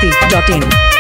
masti.in.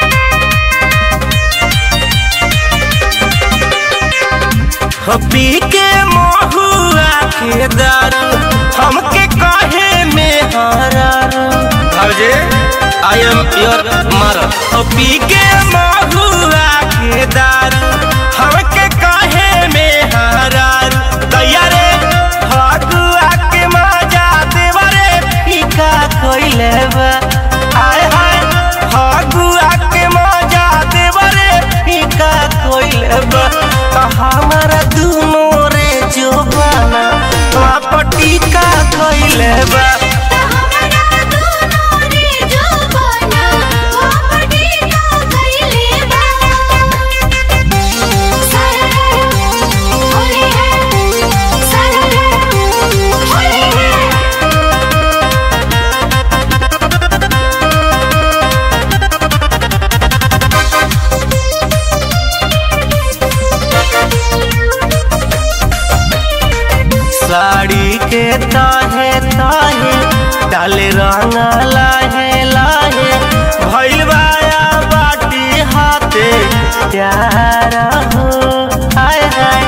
हो पी के महुआ के दारू हमके कहे में हरारू भाजे आई एम योर मदर हो पी के महुआ के दारू हमके कहे में हरारू दैया रे फगुआ के मजा देवरे फीका कोइले बा आय हाय फगुआ के मजा देवरे फीका कोइले बा त हमारा दुनो रे जोबाना पटी का कोइले बा साड़ी के ताहे ताहे डाले रंग लाहे लाहे भइल बाया बाटी हाथे प्यार हो हाय हाय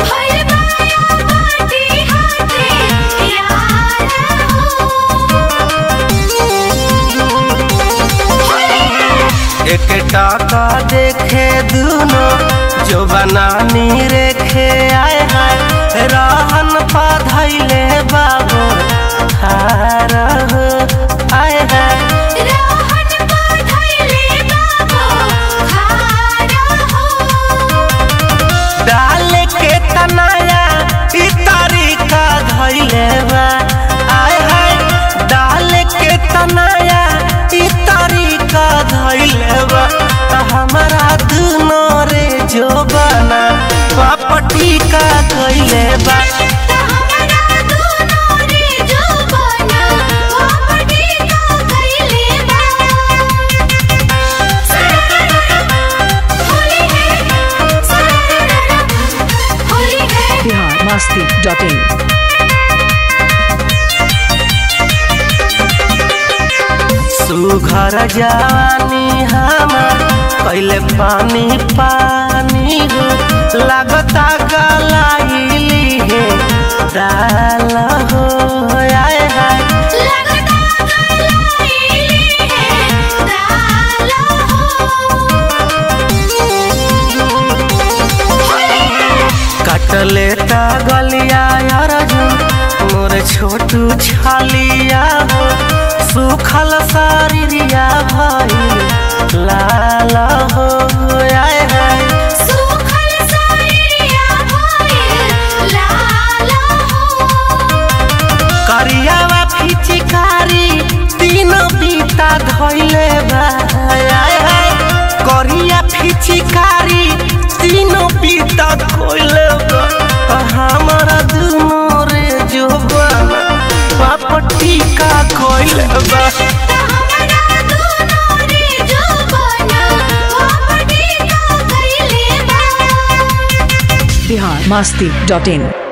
एक टाका देखे दुनो जो बनानी रेखे आए हाय रहन पधैले बाबू हार हो आए हाय डाल के तनाया ई तरीका धैले बा आय हाय डाल के तनाया ई तरीका धैले बा त हमरा दुनो रे जो बना पापटी का धैले बा Bihar masti.in. सुघर जवानी हमार पहले पानी पानी हो लगता गलाइली है डाल हो आए हाय कटले ता गलिया अर्जुन मोर छोटू छालिया हो सुखल शरीरिया भइल लाल हो आए हाय करियावा फिचिकारी तीनों बीता धइले बा आय हाय करिया फिचिकारी तीनों बीता धइले बा आ हमरा दुनो रे जोबाना पापटी का कोइले बा Bihar masti.in.